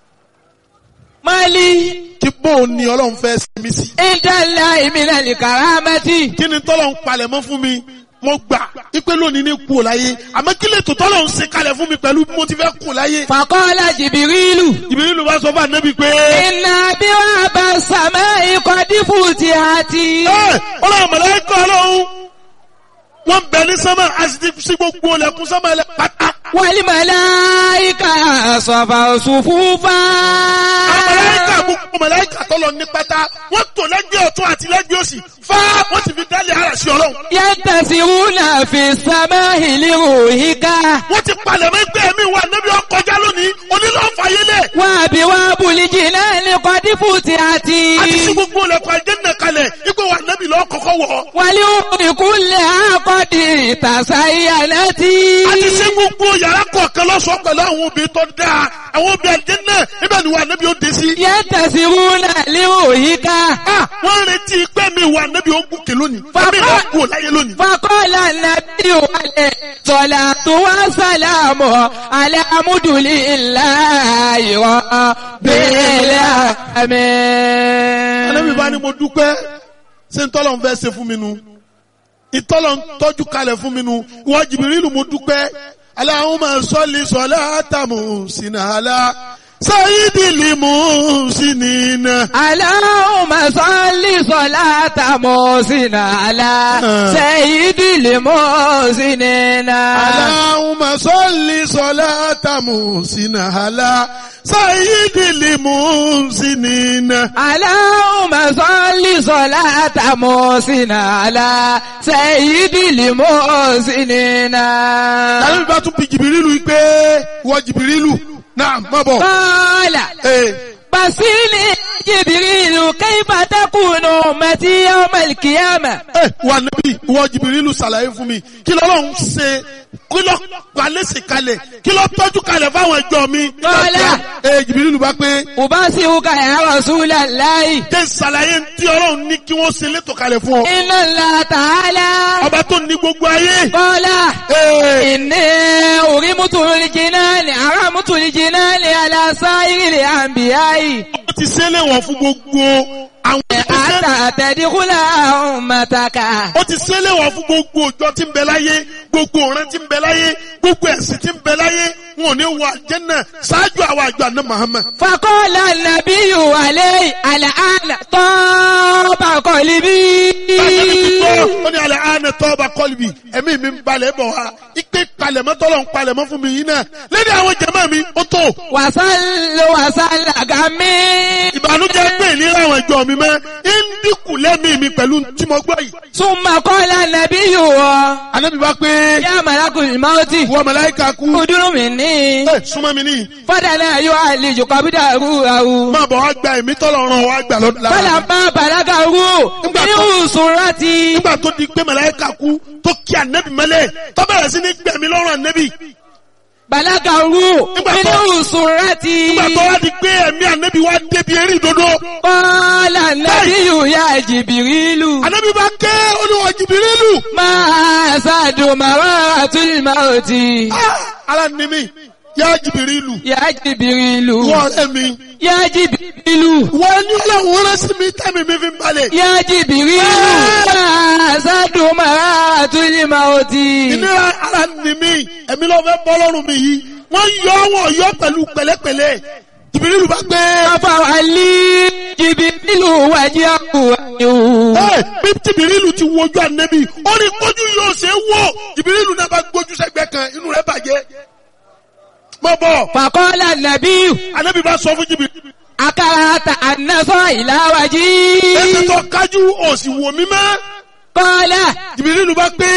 مالي kí bóun ni ọlọ́run fẹ́ ṣe mí sí. عند الله من الكرامة kí ni tọ́lọ̀ ń palẹ̀ mọ́ fún mi mo gbà ipe lónìí ní kú ò láyé àmọ́ kí lè tó tọ́lọ̀ ń ṣe kalẹ̀ fún mi pẹ̀lú bí mo ti fẹ́ kú láyé. فقال جبريل jìbìrìlù bá sọ fún ànábì pé. إن أبواب السماء قد فتحت ẹ ọlọ́run mọ̀lẹ́kọ̀ ọlọ́run wọ́n bẹ ní sánmà a sì ti sí gbogbo ọlẹ́kùn sánmà ẹlẹ́ pátá. والملائكة صفوا صفوفا àwọn mọ̀lẹ́kà gbogbo mọ̀lẹ́kà tọ́lọ̀ ní pátá wọ́n tò lẹ́gbẹ̀ẹ́ ọ̀tún àti lẹ́gbẹ̀ẹ́ òsì fá wọ́n sì fi dálé ara sí ọlọ́run. ينتسرون في السماء لروحك wọ́n ti palẹ̀ mọ́ ẹgbẹ́ mi wà níbi ọkọjá lónìí onílọ̀ fàyélẹ̀ وأبواب الجنان قد فتحت a ti ṣí gbogbo ilẹ̀kùn àjẹ́nà kalẹ̀ ipò wà nẹ́bí lọ́ọ́ kọ́kọ́ wọ̀. والأمور كلها قد تزينت a ti ṣe gbogbo yàrá kọ̀ọ̀kan lọ́sọ̀ọ́ pẹ̀lú àwọn obìnrin tó dáa àwọn obìnrin àjẹ́nà níbẹ̀ ni wà nẹ́bí ó dé sí. ينتصرون لروحك Ah, wọ́n ń retí pé mi wà nẹ́bí ó gòkè lónìí Bàbá- ẹ̀mí náà kú láyé lónìí. فقال النبي عليه الصلاة والسلام على حمد لله رب Ànábì bá ní العالمين mo dúpẹ́ ṣé ntọ́lọ̀ ń fẹ́ ṣe fún mi nu ìtọ́lọ̀ ń tọ́jú kalẹ̀ fún mi nu ìwọ Jìbìrìlù mo dúpẹ́ Allahumma salli salata muhsinala sayyidil muhsinina. اللهم صل صلاة محسن على سيد المحسنين Allahumma salli salata muhsinala sayyidil muhsinina. اللهم صل صلاة محسن على سيد المحسنين Ànábì bá tún bi Jìbìrìlù pé ìwọ Jìbìrìlù náà má bọ̀. قال Ee. بصيني جبريل كيف تكون أمتي يوم القيامة ẹ wà níbí ìwọ jìbìrìlù ṣàlàyé fún mi kí lọ́lọ́run ṣe kí lọ́ palẹ́sì kalẹ̀ kí lọ́ tọ́jú kalẹ̀ fáwọn ẹjọ́ mi. Kọ́lá. ẹ jìbìrìlù bá pé أبصرك يا رسول الله jẹ́ ṣàlàyé tí ọlọ́run ní kí wọ́n ṣe létò kalẹ̀ fún ọ. إن الله تعالى ọba tó ní gbogbo ayé. قال Ee, إني أرمت الجنان أرمت الجنان على سائر الأنبياء ó ti ṣe léwọ̀n fún gbogbo àwọn ìṣẹ́. حتى تدخل أمتك ó ti ṣe léwọ̀n fún gbogbo òjò tí ń bẹ láyé gbogbo ọ̀ràn tí ń bẹ láyé gbogbo ẹ̀sìn tí ń bẹ láyé wọn ò ní wọ àjẹ́nà ṣáájú àwọn àjọ àná Muhammad. فقال النبي عليه الآن طاب قلبي Báyọ̀ ti gbọ́, ó ní alẹ́ àánẹ tọ́ba kọ́lùbì, ẹ̀mí mi ń balẹ̀ bọ̀ wá. Ipe palẹ̀mọ́ tọ́lọ̀ ń palẹ̀mọ́ fún mi yìí náà. Lédè àwọn jẹ̀mọ́ mi, ó tó. وصل وصل غمي Ìbànújẹ́ pé ìlera àwọn ìjọ mi mọ́. Ń dínkù lẹ́mìí mi pẹ̀lú tí mo gbọ́ yìí. ثم قال النبي Ànábì bá pé يا ملك الموت wọ́n màláíkà kú. ادر مني Ẹ súnmọ́ mi níyì. فدنا يعالج قبضه Máa bọ̀ wá gba ẹ̀mí tọ́lọ̀ ràn wá gbà lọ́dún lára. فلما بلغه من سرتي Nígbà tó di pé màláíkà kú tó kí ànẹ́bì mọ́lẹ̀ tó bẹ̀rẹ̀ sí ní gbẹ̀mí lọ́rùn ànẹ́bì. بلغه من سرتي Nígbà tó wá di pé ẹ̀mí ànẹ́bì wá débi eré ìdodo. قال النبي يا جبريل Ànábì bá ké olúwa jìbìrìlù. ما سعد مرات الموت Ara ni mi, yá jìbìrìlù. يا جبريل Wọ́n ọ̀rẹ́ mi. يا جبريل Wọ́n ní ọlọ́run rán sí mi tẹ́mi mi fi ń balẹ̀. يا جبريل ما سعد مرات الموت Ìnira ara ni mi, ẹ̀mí ló fẹ́ bọ́ lọ́rùn mi yìí. Wọ́n yọ wọ́n yọ pẹ̀lú pẹ̀lẹ́pẹ̀lẹ́. Jìbìrìlù bá gbé. ففعلي جبريل وجهه Ẹ bí jìbìrìlù ti wojú ànẹ́bì, ó ní kójú yóò ṣe é wò. Jìbìrìlù náà bá gbójú sẹ́gbẹ́ kan, inú rẹ̀ bàjẹ́. Mọ̀ bọ̀, فقال النبي ànẹ́bì bá sọ fún jìbìrìlù. أكرهت أن نصر إلى Ẹsẹ̀ وجهي tó kájú òsì wò mí mọ́. قال Jìbìrìlù bá gbé.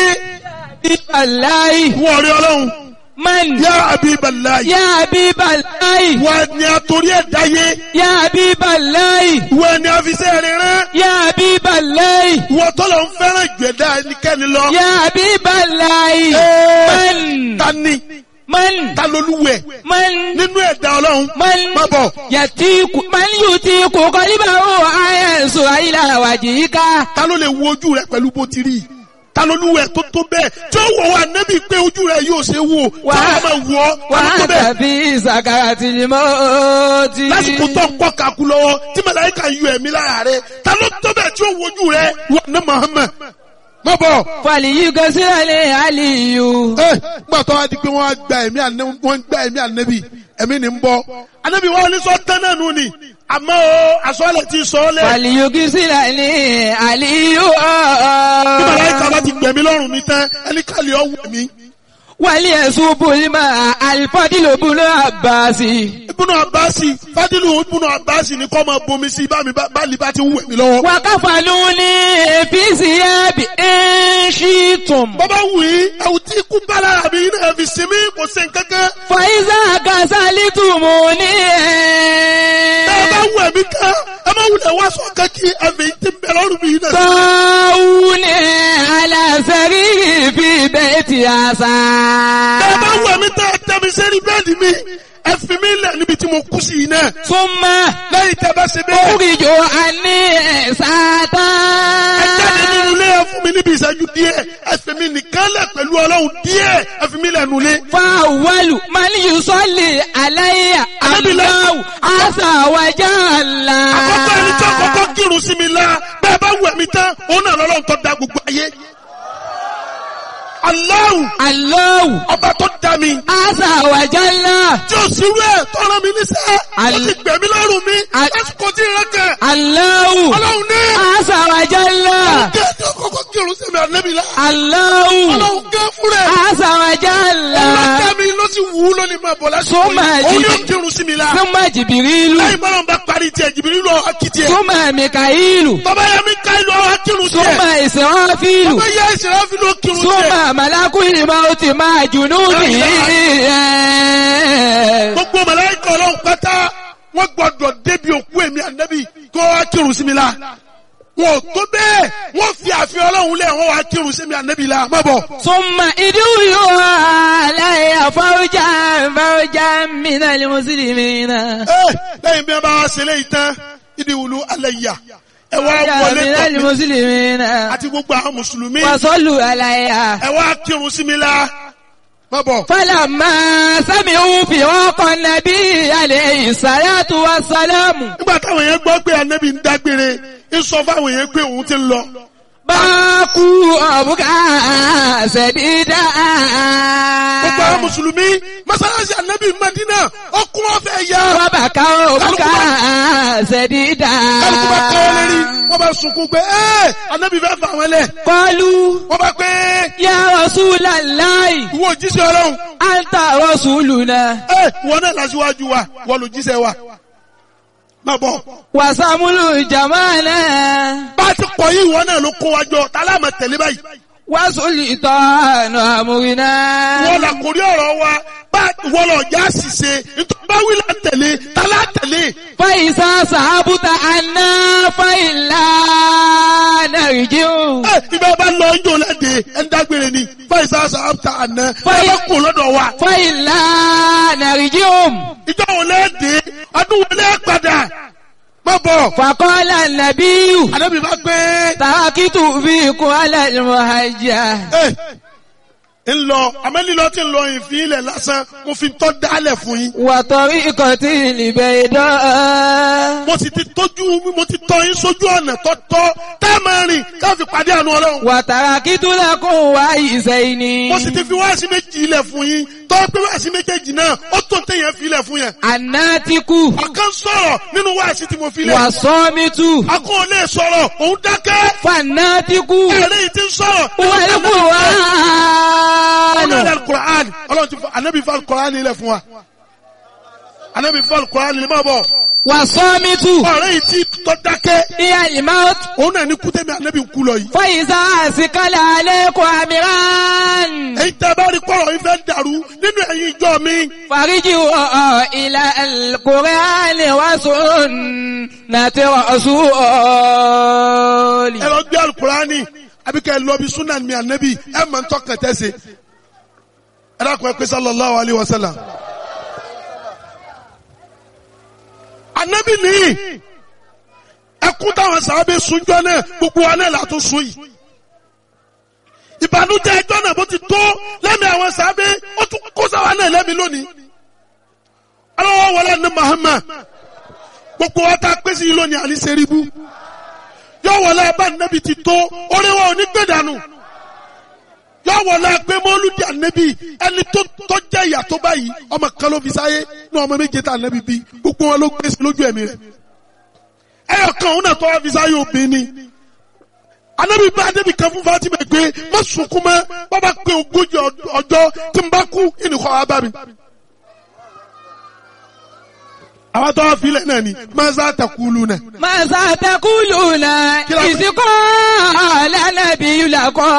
بالله Wọ́n rí ọlọ́run. من Yá Abiballahi. يا حبيب الله Wọ́n ni a torí ẹ̀ dáyé. يا حبيب الله Wọ́n ni a fi sẹ́ rẹ̀ rán. يا حبيب الله Wọ́n tọ́lọ̀ ń fẹ́ràn ìgbẹ̀dá ẹnikẹ́ni lọ. يا حبيب الله Ẹ́ẹ̀, من Ta ni? من Ta lolúwẹ̀? من Nínú ẹ̀dá ọlọ́run. من Má bọ̀. يتيك من يتيك قلبه أينسو إلى وجهك Ta ló lè wo ojú rẹ̀ pẹ̀lú bó ti rí? Ta lolúwẹ̀ tó tó bẹ́ẹ̀? Tí ó wọ̀ wá nẹ́bí pé ojú rẹ̀ yóò ṣe wò. Tí Wà- wọ́n máa wọ̀ ọ́. Ta ló tó وأنت bẹ́ẹ̀? في سكرة الموت Lásìkò tó ń kọ́ kaku lọ́wọ́ tí màláíkà yọ ẹ̀mí lára rẹ̀. Ta ló tó bẹ́ẹ̀ tí ó wojú rẹ̀? Wọ́n ní Muhammad. Má bọ̀. فليغسل علي Ẹ gbà tó wá di pé wọ́n á gba ẹ̀mí ànẹ́ wọ́n ń gba ẹ̀mí ànẹ́bí ẹ̀mí ni ń bọ́. Ànẹ́bí wọn ní sọ tán náà nù ni. Àmọ́ o àsọ̀lẹ̀ ti sọ ọ́ lẹ̀. فليغسل علي Bí màláíkà bá ti gbẹ̀mí lọ́rùn mi tán, ẹni kàlí ọ̀ wù mí. وليصب الماء الفضل بن عباس Ibùnú Àbáàsì, Fádìlù Ibùnú Àbáàsì ni kọ́ máa bomi sí bá mi bá báàlì bá ti wù mí lọ́wọ́. وكفلوني في ثياب إن شئتم Bọ́bá wù í, ẹ̀wù tí ikú bá lára mi náà fi sinmi kò sí nǹkankan. فإذا غسلتموني mi kan ẹ má wulẹ̀ wá sọ kankí ẹ̀mí ti bẹ̀rẹ̀ ọ̀rùn mi náà. طاعوني على سريري في بيت عسى ẹ bá wù mí tẹ́ ẹ tẹ́ mi sẹ́ni bẹ́ẹ̀dì mi ẹ fi mí lẹ̀ níbi tí mo kú sí yìí náà. ثم lẹ́yìn tẹ́ bá ṣe bẹ́ẹ̀. أخرج عني ساعة ẹ jáde nínú ilé ẹ fún mi níbi ìṣẹ́jú díẹ̀ ẹ fi mi nìkan lẹ̀ pẹ̀lú ọlọ́run díẹ̀ ẹ fi mi lẹ̀ nulẹ̀. فأول من يصلي علي الله عز وجل àkọ́kọ́ ẹni tí àkọ́kọ́ kírun sí mi la bẹ́ẹ̀ bá wù mí tán òun náà lọ́lọ́run tó da gbogbo ayé. Allahu الله ọba tó da mi عز وجل tí ó sì rú ẹ̀ tó rán mi níṣẹ́ ó Al- ti gbẹ̀mí lọ́rùn mi Al- lásìkò tí ìrẹ́ kẹ̀ الله ọlọ́run ní عز وجل kí ẹni àkọ́kọ́ kírun sí mi ànẹ́bí la الله ọlọ́run gẹ́ fún rẹ̀ عز وجل ọlọ́kẹ́ mi ló sì wù ú lónìí máa bọ̀ lásìkò Súnmọ́ yìí òun ẹ̀jì- yóò kírun sí mi la ثم جبريل lẹ́yìn bọ́lá ń bá parí tiẹ̀ jìbìrì lọ akitì ẹ̀ ثم ميكائيل tọ́ba yẹ mi ká ìlú ọ̀hún kírun ثم tiẹ̀ إسرافيل tọ́ba yẹ ìṣẹ̀lẹ̀ fi ló kírun tiẹ̀ ثم ملك الموت مع جنوده gbogbo màláíkà ọlọ́run pátá wọ́n gbọ́dọ̀ débi òkú èmi ànábì kó wá kírun sí mi la wọn ò tó bẹ́ẹ̀ wọ́n fi àfihàn ọlọ́run lẹ̀ wọ́n wá kírun sí mi ànábì la má bọ̀. ثم ادعوا علي فوجا فوجا من المسلمين Ẹ, lẹ́yìn bí wọ́n bá wá ṣe léyìí tán ìdí wùlú alẹ́ yà ẹ wá فوجا wọlé من tọ̀ mí المسلمين àti gbogbo àwọn mùsùlùmí وصلوا علي ẹ wá kírun sí mi la má bọ̀. فلما سمعوا فراق النبي عليه الصلاة والسلام nígbà táwọn yẹn gbọ́ pé ànábì ń dágbére ń sọ fáwọn yẹn pé òun ti ń lọ. باكوا أبكى سديدا gbogbo àwọn mùsùlùmí mọ́sálásí ànábì Mádínà ọkùn ọ̀fẹ́ yá. وبكوا أبكى سديدا kálukú bá kọ́ lérí wọ́n bá sunkún pé ẹ́ ànábì fẹ́ fà wọ́n lẹ̀. قالوا wọ́n bá pé يا رسول الله ìwọ òjíṣẹ́ ọlọ́run أنت رسولنا ẹ́ ìwọ náà lásìwájú wa wọ́n lò jíṣẹ́ wa. má bọ̀ وسمل جمالنا bá a ti pọ̀ yìí ìwọ náà ló kó wa jọ tálámà tẹ̀lé báyìí. وسلطان أمرنا wọ́n là kórí ọ̀rọ̀ wa bá wọ́n lọ já ṣìṣe nítorí bá wí là tẹ̀lé tálá tẹ̀lé. فإذا صحبت عنا فإلا نرجع ẹ ibẹ̀ bá lọ ń jò lẹ́dẹ̀ ẹ̀ ń dágbére ni fáìsà sàbàtà àná ẹ Fáì- bá kó lọ́dọ̀ wa. فإلا نرجع ìjọ wo lẹ́dẹ̀ ọdún wo lẹ́ padà má bọ̀. فقال النبي àdébí bá gbé تركت فيكم على المهجة ẹ ń lọ amẹ́lílọ́ tí ń lọ ìfín ilẹ̀ lásán mo fi tọ́ dálẹ̀ fún yín. وطريقة البيضاء mo sì ti tójú mo ti tọ́ yín sójú ọ̀nà tọ́tọ́ tá a máa rìn ká fi pàdé àánú ọlọ́run. وتركت لكم وعيسين mo sì ti fi wáàsí méjì ilẹ̀ fún yín tọ́ pé wáàsí méjèèjì náà ó tó téèyàn fi ilẹ̀ fún yẹn. الناتك ọ̀kan sọ̀rọ̀ nínú wáàsí tí mo fi lẹ̀. والصامت akọ́ ò lè sọ̀rọ̀ òun dákẹ́. فالناتك ẹ̀rẹ́ yìí ti ń sọ̀rọ̀. والقرآن ọlọ́run alukur'an ọlọ́run ti fọ anabi fọ alukur'an ilẹ̀ fún wa. anabi fọ alukur'an ilẹ̀ máa bọ̀. والصامت ọ̀rẹ́ yìí ti tọ́ dákẹ́. هي الموت òun náà ní kútẹ́mi anabi ń kú lọ yìí. فإذا أثقل عليكم أمران èyí tẹ́ bá rí kọ́rọ̀ yìí fẹ́ dàrú nínú ẹ̀yin ìjọ mi. فارجعوا إلى القرآن وسنة رسول ẹ lọ gbé alukur'ani àbí kẹ́ ẹ lọ bí sunan mi anabi ẹ mọ̀ ń tọ́kàn tẹ́sẹ̀. ẹ dákun ẹ pé sallallahu alayhi wa sallam. anabi nìyí ẹkún táwọn sábẹ́ sunjọ́ náà gbogbo wa náà látún sun yìí. ìbànújẹ́ ẹjọ́ náà bó ti tó lẹ́mìí àwọn sábẹ́ ó tún kó sáwa náà lẹ́mìí lónìí. aláwọ̀ wọlé ní Muhammad gbogbo wa tá a pèsè yìí lónìí àní sẹ́ríbù yóò wọlé abá nẹ́bi ti tó orí wa ò ní gbé dànù yóò wọlé pé mọ́lúdì ànẹ́bi ẹni tó tó jẹ́ ìyà tó báyìí ọmọ kan ló fi sáyé ní ọmọ méje tá ànẹ́bi bí gbogbo wọn ló gbé sí lójú ẹ̀mí rẹ̀ ẹyọ kan òun náà tó wá fi sáyé obìnrin ni ànẹ́bi bá ànẹ́bi kan fún Fatima pé má sunkún mọ́ bàbá pé ogójì ọjọ́ tí n bá kú ìnìkọ́ wa bá mi àwọn tó wá filẹ̀ náà ni maza takulu náà. ماذا تقولون إذ قال النبي لكم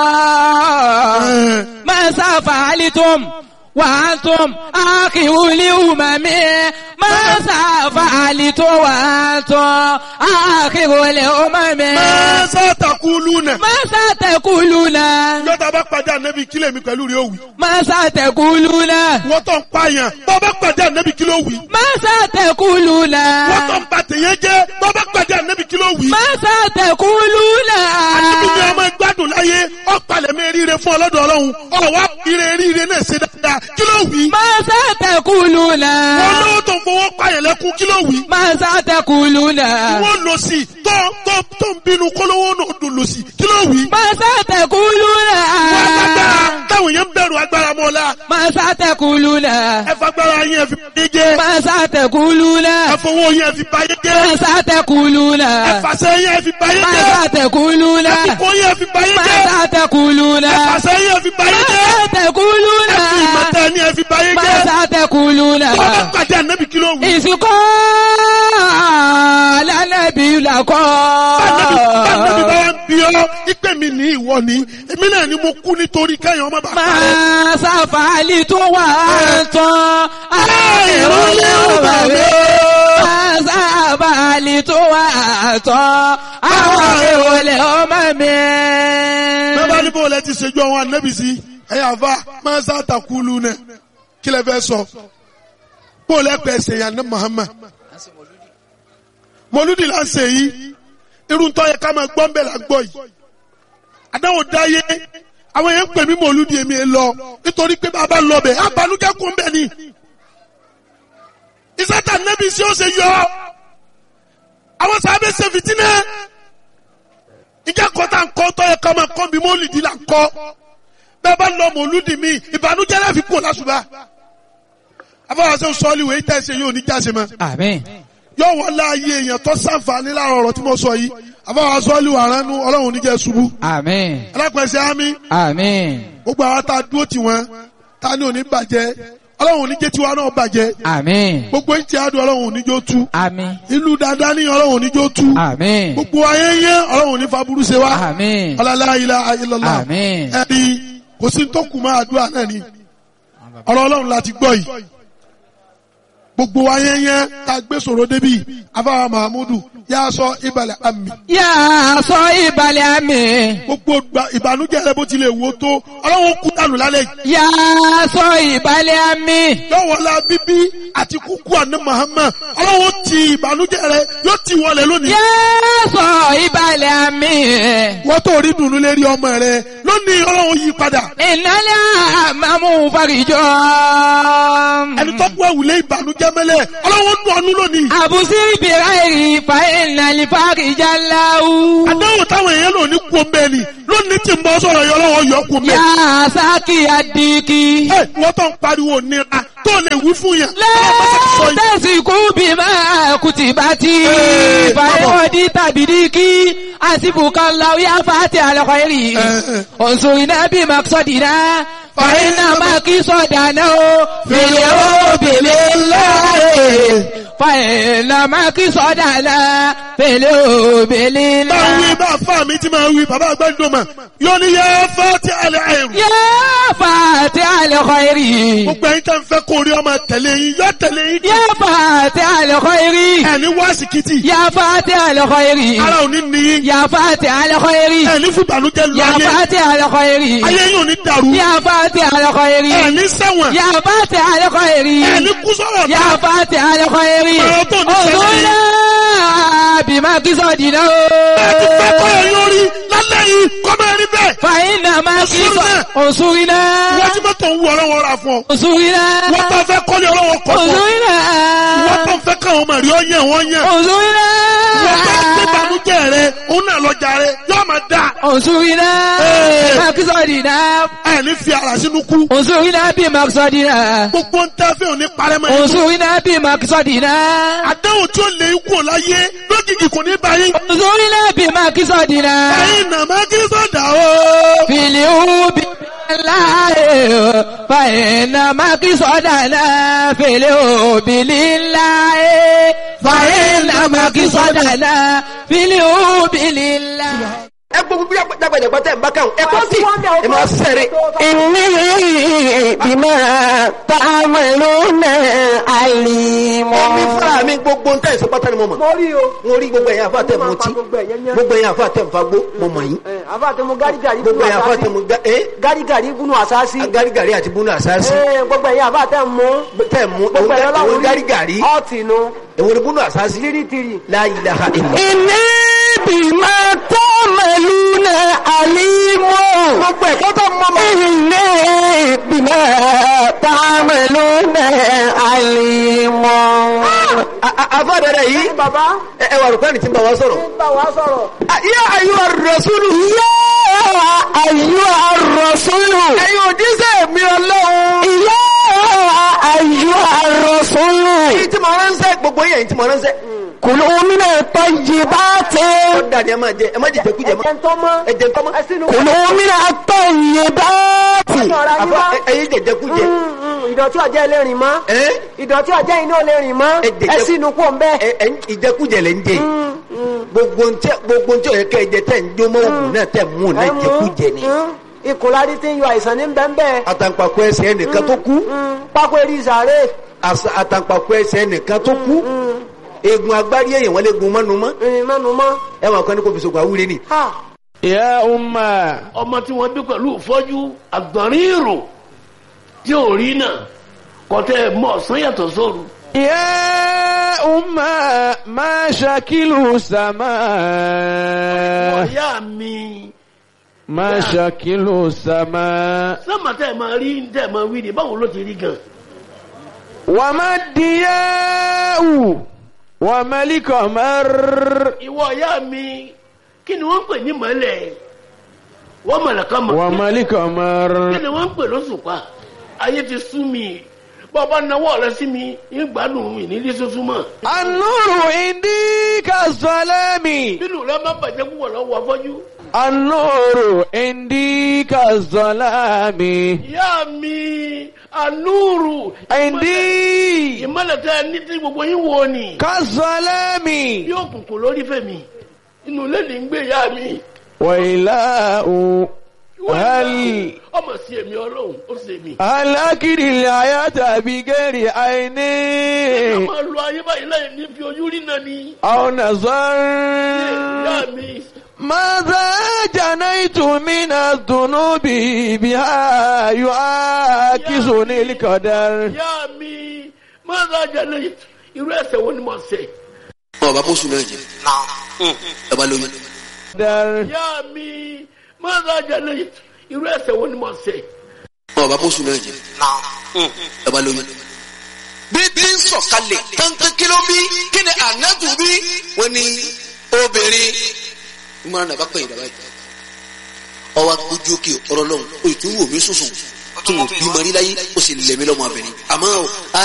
ماذا فعلتم وأنتم آخر الأمم ماذا فعلت وأنت آخر الأمم máa sátàkùlù nà. ماذا تقولون yọta bá pàdé ànábì kílẹ̀ mi pẹ̀lú rẹ̀ òwì. ماذا تقولون wọ́n tó ń pààyàn bọ́ bá pàdé ànábì kílẹ̀ òwì. ماذا تقولون wọ́n tó ń ba tèèyàn jẹ́ bọ́ bá pàdé ànábì kílẹ̀ òwì. ماذا تقولون ànábì ni ọmọ gbádùn láyé ọ̀pàlẹ̀ mi ríire fún ọlọ́dọ̀ ọlọ́run ọ̀wá ire ríire náà ṣe dáadáa kílẹ̀ òwì. ماذا تقولون wọ́n lówó tó ń fowó pààyàn lẹ́kún kílẹ̀ òwì. ماذا تقولون wọ́n lọ sí tó tó tó ń bínú kólówó náà dùn lọ sí kílẹ̀ òwì. ماذا تقولون wọ́n agbára táwọn yẹn ń bẹ̀rù agbára mọ́lá ماذا تقولون ẹ fagbára yẹn fi báyé jẹ́ ماذا تقولون ẹ fowó yẹn fi báyé jẹ́ ماذا تقولون ẹ fàṣẹ yẹn fi báyé jẹ́ ماذا تقولون ẹ fipó yẹn fi báyé jẹ́ ماذا تقولون ẹ fàṣẹ yẹn fi báyé jẹ́ ماذا تقولون ẹ fi ìmọ̀tẹ́ ni ẹ fi báyé jẹ́ ماذا تقولون tó bá pàdé ànábì kí ló wù. ìsìnkọ́ lánàbí làkọ́. báńdẹ́bí báńdẹ́bí bá wá ń bí ọ́ ìpè mi ní ìwọ ni èmi náà ni mo kú nítorí kẹ́yìn ọmọ bàbá rẹ̀. máa sáfàálì tó wà tán àìrólé ọba rẹ̀. máa sáfàálì tó wà tán àwọn ìrólé ọmọ mi. bẹ́ẹ̀ ní bó lẹ ti ṣèjú àwọn ànábì sí ẹ̀yà àfa máa ń sàtàkùlù nẹ kí lẹ fẹ́ sọ bó lẹ pẹ̀ ṣe yàn ní Muhammad mọlúdì là ń ṣe yìí irun tó yẹ ká máa gbọ́ ń bẹ̀ là ń gbọ́ yìí àdáwò dáyé àwọn yẹn ń pè mí mọlúdì èmi ẹ lọ nítorí pé bàbá lọ bẹ̀ abanújẹ́ kún bẹ̀ ni ìsátà nẹ́bí sí ó ṣe yọ àwọn sábẹ́ ṣe fìtínẹ́ ìjà kọta nkọ tọ yẹ kọmọ kọ bí mọlìdì là nkọ bẹ́ẹ̀ bá lọ mọlúdì mi ìbànújẹ́ láfi kú lásùbà afọwọsẹ sọọli wèé tẹsẹ yóò ní jáse mọ àmín. yóò wọlé ayé èèyàn tó sànfàní láàrọ̀ ọ̀rọ̀ tí mo sọ yìí afọwọsẹ sọọli wà ránu Ọlọ́run oníjẹ ṣubú àmín. alápẹ̀sẹ̀ àmì àmín. gbogbo àwọn tá a dúró tì wọ́n tá a ní òní bàjẹ́ Ọlọ́run oníjẹ tiwa náà bàjẹ́ àmín. gbogbo ìtì àdùn Ọlọ́run oníjó tú àmín. ìlú dáadáa ní Ọlọ́run oníjó tú àmín. gbogbo ayé yẹn Ọlọ́run oní faburú ṣe wá àmín. ọlọ́lá ilá ayélujára àmín. ẹni kò sí tó kù máa àdúrà náà ni ọ̀rọ̀ ọlọ́run láti gbọ́ yìí gbogbo wa yẹn yẹn tá a gbé sọ̀rọ̀ débi afáwa mahamudu yà á sọ ìbàlẹ̀ àmì yà á sọ ìbàlẹ̀ àmì. gbogbo gba- ìbànújẹ́ rẹ bó tilẹ̀ wò tó ọlọ́run kú dànù lálẹ́ yìí yà á sọ ìbàlẹ̀ àmì. yọ̀wọ̀lá bíbí àti kúkú àná Muhammad ọlọ́run ti ìbànújẹ́ rẹ yóò ti wọlé lónìí yà á sọ ìbàlẹ̀ àmì. wọ́n tó rí dùnú lérí ọmọ rẹ lónìí ọlọ́run yí padà ìnálẹ̀ àmàmú farijọ́. ẹni tó kú ẹ̀wùlé ìbànújẹ́ mẹ́lẹ̀ ọlọ́run nù ọ́nú lónìí àbùsí ìbìrà èrì fa ìnàlẹ̀ farijá láwù. àdáwò táwọn èèyàn lò ní kú omi ẹni lónìí tí ń bọ́ sọ̀rọ̀ yọ lọ́wọ́ yọ kú omi yà ẹni. á sákì àdìkì. ẹ wọ́n tó ń pariwo nira tó lè wí fún yẹn. ọlọ́pàá ti sọ yìí. lẹ́tẹ̀sìkú bí máa kùtì bá ti Ee, fàyọ̀dí tàbí díkì àsìbùkà láwíyá fàtí àlọ́kọ̀ èrì ọ̀sùn iná bí màkìsọ̀dì náà fàyínà màkìsọ̀dà náà ó fèlè ó bèlè láàrè fàyínà màkìsọ̀dà náà fèlè ó bèlè bá wí láàrè. bá fà mí tí máa wí bàbá àgbẹ̀dùn mà yóò ní yẹ fẹ́ tí alẹ́ àìrù. yá fàtí àlọ́kọ̀ èrì gbogbo ẹ̀yin tẹ́ ń fẹ́ kó rí ọmọ tẹ̀lé yín yọ tẹ̀lé yín. yá fàtí àlọ́kọ̀ èrì ẹni wá sìkìtì yá fàtí àlọ́kọ̀ èrì. ara ò ní níyín. يا فاتح الخير ẹni fún ìbànújẹ́ lu يا ayé فاتح الخير ayé yín ò ní dàrú. يا فاتح الخير ẹni ṣẹ̀wọ̀n يا فاتح الخير ẹni kú sọ̀rọ̀ يا náà. فاتح الخير Ọ̀rọ̀ tó ní sẹ́yìn. انظرنا بما قصدنا ẹ ti fẹ́ kọ́ ẹ̀ yóò rí lálẹ́ yìí kọ́ máa rí bẹ́ẹ̀. فإنما قصد انصرنا wọ́n ti mọ́tò ń wú ọlọ́wọ́ ra fún ọ. انصرنا wọ́n tó fẹ́ kọ́lé ọlọ́wọ́ kọ́ fún ọ. انصرنا wọ́n tó fẹ́ káwọn ọmọ rí ọ yẹn wọ́n yẹn. انصرنا wọ́n tó gbé banújẹ́ rẹ òun náà lọ́jà rẹ yóò máa dà. انصرنا Ee. بما قصدنا ẹ ní fi ara sínú kú. انصرنا بما قصدنا gbogbo ń tẹ́ fẹ́ òní parẹ́ mọ́ ẹni. انصرنا بما قصدنا àdéhùn tí ó lè kú láyé lójijì kò ní báyìí. انظرنا بما قصدنا ẹ̀yin nàmá kí sọ̀dà o. في اليوم بالله فإنما قصدنا في اليوم لله فإنما قصدنا في اليوم لله ẹ gbogbo bí dàgbàdàgbà tẹ ẹ bá kàn ẹ kọ sí ẹ máa sẹrẹ. إني بما تعملون عليم omi fúnra mi ní gbogbo ń tẹ̀sí pátá ni mo mọ̀ mo rí o. mo rí gbogbo ẹ̀yà àfa tẹ̀ Mo máa mutí pa gbogbo ẹ̀yẹn yẹn. gbogbo ẹ̀yà àfa tẹ̀ nfagbó mo mọ̀ yín Ẹ, àfa àti mo gárígàrí gbogbo ẹ̀yà àfa tẹ̀ mo ga ẹ́ gárígàrí gúnú àsáàsì. garigari àti bunu àsáàsì Ẹ, gbogbo ẹ̀yìn àfa tẹ̀ mú. tẹ̀ mú gbogbo ẹ̀yìn èwo ọlọ́run rí. garigari ọ̀tì nu. èwo ni bunu àsáàsì tìrìtìrì. la ilaha illa Inni bima ta'maluna alimun. gbogbo ẹ̀kọ́ tó mọ́ mọ́ Inni bima ta'maluna alimun. àfa dẹ̀dẹ̀ yìí bàbá ẹ ẹ wà rúkọ́ ni tí ń bá wa sọ̀rọ̀ ń bá wa sọ̀rọ̀. yá ayyuha rasulu Ya ayyuhar rasulu. ẹ̀yin òjíṣẹ́ mi ọlọ́run Ya ayyuhar rasulu. èyí tí mo ránṣẹ́ gbogbo yẹn tí mo ránṣẹ́ Kulu mina tayyibati. ó dà ní ẹ máa jẹ ẹ má jẹ jẹkújẹ mọ́ ẹ̀jẹ̀ ń tọ́ mọ́. ẹ jẹ tọ́mọ́ ẹ sínú. Kulu mina tayyibati. ẹ̀jẹ̀ ọ̀rá yín àfa mọ́. ẹ̀yin jẹ jẹkújẹ Mm, mm, ìdọ̀tí ọ̀jẹ̀ ẹlẹ́rìn mọ́. ẹ ìdọ̀tí ọ̀jẹ̀ iná ẹlẹ́rìn mọ́. Ẹ jẹ̀jẹ̀- ẹ sínú kó ń bẹ́. ẹ ẹ ìjẹkújẹ lẹ ń jẹ yìí. gbogbo ntẹ gbogbo ntẹ ọyẹ kẹ jẹ tẹ ń jó mọ òògùn náà tẹ mú un náà jẹkújẹ ni ikùn láti ti ń yọ àìsàn ní bẹ́ẹ̀ àtàǹpàkò ẹsẹ̀ ẹnìkan tó kú pákó eré ìsàrè. àṣà àtàǹpàkò ẹsẹ̀ ẹnìkan tó kú eegun agbárí èèyàn wọn lè gun mọ́nu mọ́ ìrìn mẹ́nu mọ́. ẹ wọn kàn ní kò fi sògùn àwúre ni. Ha! Ya umma. ọmọ tí wọ́n bí pẹ̀lú ìfọ́jú àgbọ̀nrín ìrò tí ò rí náà kọ́tẹ́ mọ́ ọ̀sán yàtọ̀ sóru. Ya umma ma shakilu sama. ọ̀yá mi Ma shakilu sama. sọ́mà tẹ́ ẹ̀ máa rí tẹ́ ẹ̀ máa wí ni báwo ló ti rí gan. Wa ma diyau. Wa malikamar. ìwọ ọ̀yá mi kí ni wọ́n ń pè ní mọ́lẹ̀ wọ́n mọ̀lẹ́kọ́ mọ̀ Wa malikamar. kí ni wọ́n ń pè lóṣùpá ayé ti sú mi bọ́ọ̀bá náwó rẹ sí mi ń gbádùn mi nílé tuntun mọ́ An-nuru indika zalami. nínú rẹ má bàjẹ́ púpọ̀ lọ́wọ́ afọ́jú. An-nuru indika zalami. ìyá mi anúrù Indi ìmọ̀lẹ̀ tẹ́ ẹ ní tí gbogbo yín wo ni kazalami. bí òkùnkùn lórí fèmí inú ilé ní ń gbé ìyá mi. Wa ilahu hal ọmọ sí èmi ọlọ́run ó sì èmi. alakiri ayata bigeri ká aini máa lo ayé báyìí láì ní fi ojú rí náà ni. aw ìyá nazar mi ماذا جنيت من الذنوب بها يعاكسني القدر ìyá mi máa ń rajà lẹ́yìn irú ẹsẹ̀ wo ni mo ṣẹ̀. ọba mọ́sùn náà jẹ ẹ bá lóyún. قدر ìyá mi máa ń rajà lẹ́yìn irú ẹsẹ̀ wo ni mo ṣẹ̀. ọba mọ́sùn náà jẹ ẹ bá lóyún. bí bí ń sọ̀kalẹ̀ kankan kí ló bí kí ni ànábù bí wọ́n ní obìnrin ìmọ̀ràn nàbà pẹ̀yìn dàbà yìí. ọwọ́ akójú òkè ọ̀rọ̀ lọ́hùn o ì tún wò mí sùsùn tún wò bí mọ̀rí láyé ó sì lẹ̀mí lọ́mọ abẹ́rẹ́ àmọ́